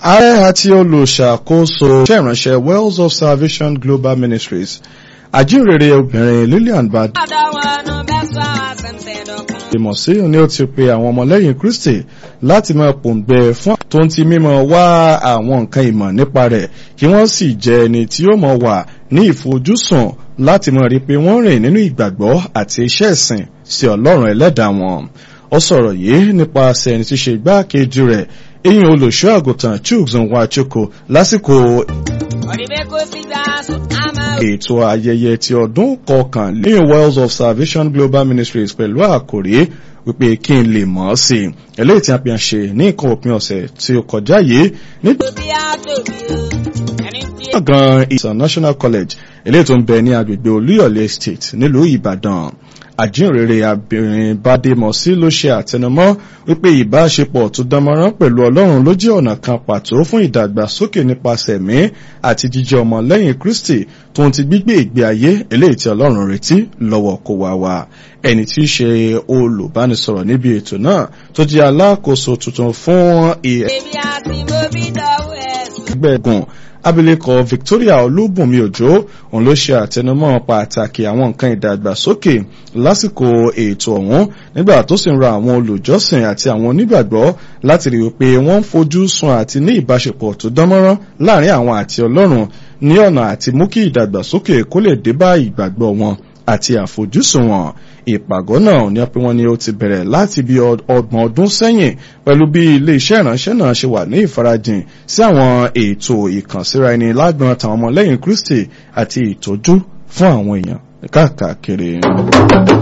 ààrẹ àti olùṣàkóso iṣẹ́ ìránṣẹ́ wells of salvation global ministries àjíǹrere obìnrin lillian bad ìmọ̀ sí ni ó ti pe àwọn ọmọlẹ́yìn kristi láti máa pòǹgbẹ fún tó ń ti mímọ̀ wá àwọn nǹkan ìmọ̀ nípa rẹ̀ kí wọ́n sì jẹ́ ẹni tí ó mọ̀ wà ní ìfojúsùn láti mọ̀ rí pé wọ́n rìn nínú ìgbàgbọ́ àti iṣẹ́ ìsìn sí ọlọ́run ẹlẹ́dàá wọn ó sọ̀rọ̀ yìí nípasẹ̀ ẹni tí ṣe igbákejì rẹ̀ eyín olùṣọ́ àgùntàn chuks nwachukwu lásìkò ètò ayẹyẹ ti ọdún kọkànlélẹ́yìn wells of salvation global ministries pẹ̀lú àkòrí wípé kí n lè mọ̀ ọ́ sí i eléyìí tí a fi hàn ṣe ní nǹkan òpin ọ̀sẹ̀ tí ó kọjá yìí nígbà gan international college eléyìí tó ń bẹ ní agbègbè olúyọ̀lé estate nílùú ìbàdàn àjíǹrere abirin bádémọsí ló ṣe àtẹnumọ́ wípé ìbáṣepọ̀ tó dánmọ́rán pẹ̀lú ọlọ́run ló jẹ́ ọ̀nà kan pàtó fún ìdàgbàsókè nípasẹ̀ ẹ̀mí àti jíjẹ́ ọmọlẹ́yìn kristi tó ń ti gbígbé ìgbé ayé eléyìí tí ọlọ́run retí lọ́wọ́ kó wá wá ẹni tí í ṣe olùbánisọ̀rọ̀ níbi ètò náà tó jẹ́ alákòóso tuntun fún ẹgbẹ́gun abilékọ victoria olúbùnmi òjò òun ló ṣe àtẹnumọ́ pàtàkì àwọn nǹkan ìdàgbàsókè lásìkò ètò ọ̀hún nígbà tó sì ń ra àwọn olùjọ́sìn àti àwọn onígbàgbọ́ láti rí i pé wọ́n ń fojú sun àti ní ìbáṣepọ̀ tó dánmọ́rán láàrin àwọn àti ọlọ́run ní ọ̀nà àti mú kí ìdàgbàsókè kó lè dé bá ìgbàgbọ́ wọn àti àfojúsùn wọn ìpàgọ́ náà ní pé wọ́n ní ó ti bẹ̀rẹ̀ láti bí ọgbọ̀n ọdún sẹ́yìn pẹ̀lú bí ilé-iṣẹ́ ìránṣẹ́ náà ṣe wà ní ìfarajìn sí àwọn ètò ìkànsíra ẹni lágbọn tàwọn ọmọlẹ́yìn kristi àti ìtọ́jú fún àwọn èèyàn káàkiri.